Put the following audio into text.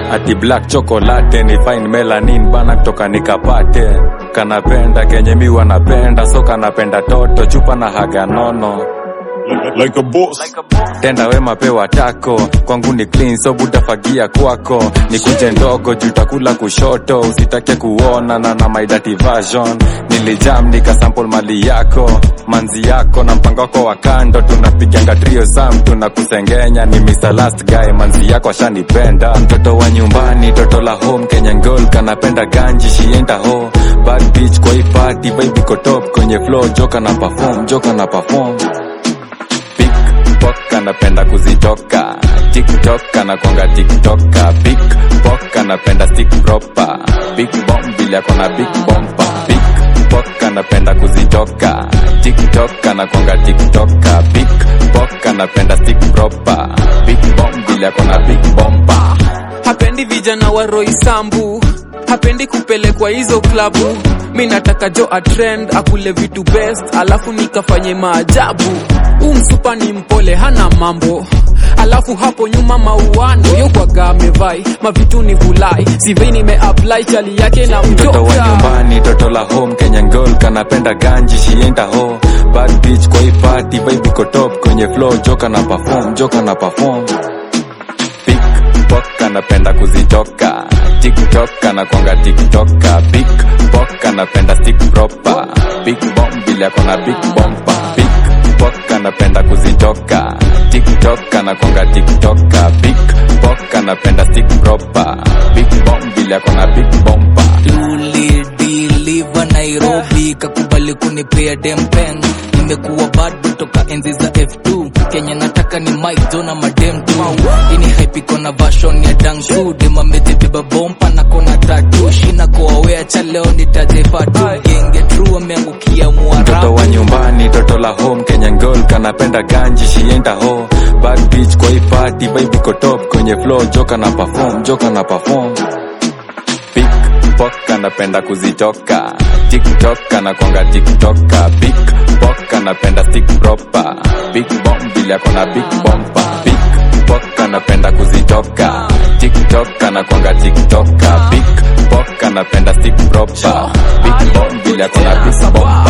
ati black chocolate ni fine melanin bana kutoka nikapate kanapenda kenye mi wanapenda so kanapenda toto chupa na haga nono like a boss. tenda wema pewa tako kwangu ni clean so butafagia kwako ni kunje ndogo juu takula kushoto usitake kuona na na my dirty version nilijam nikasample mali yako manzi yako na mpango wako wa kando tunapiganga trio sam tunakusengenya ni Mr. last guy manzi yako ashanipenda mtoto wa nyumbani toto la home Kenya girl kanapenda ganji shienda ho bad bitch kwa hii party baby ko top kwenye flow joka na perform joka na perform Pickpock anapenda kuzitoka tiktok anakwanga tiktoka Pickpock anapenda stick proper big bomb vile akona big bompa Pickpock anapenda kuzitoka tiktok anakwanga tiktoka Pickpock anapenda stick proper big bomb vile akona big bompa hapendi vijana wa roisambu hapendi kupelekwa hizo klabu mi nataka jo atrend akule vitu best alafu nikafanye maajabu huu msupa ni mpole hana mambo alafu hapo nyuma mauano yokwaga amevai mavitu ni vulai sivei nimeapply chali yake na mtoto wa mjoka nyumbani toto la home Kenya girl kanapenda ganji shienda ho bad bitch kwa hii party baby ko top kwenye flow joka na perform joka na perform Pickpock anapenda kuzitoka tiktok anakwanga tiktoka Pickpock anapenda stick proper big bomb vile akona big bompa Pickpock anapenda kuzitoka tiktok anakwanga tiktoka Pickpock anapenda stick proper big bomb vile akona big bompa tulidiliva nairobi kakubali kunipea dempen nimekuwa bado toka enzi za f2 kenya nataka ni mike jona madem tu ini haipiko na vashon ya dangu demamejibeba bompa na kona tatu shina koawea cha leo nitajefatu genge tru ameangukia mtoto mwarabu wa nyumbani toto la home Kenya girl kanapenda ganji shienda ho bad bitch kwa hii party baby ko top kwenye flow joka na perform joka na perform Pickpock anapenda kuzitoka tiktok anakwanga tiktoka Pickpock anapenda stick proper big bomb vile akona big bompa Pickpock anapenda kuzitoka tiktok anakwanga tiktoka Pickpock anapenda stick proper big bomb vile akona big bompa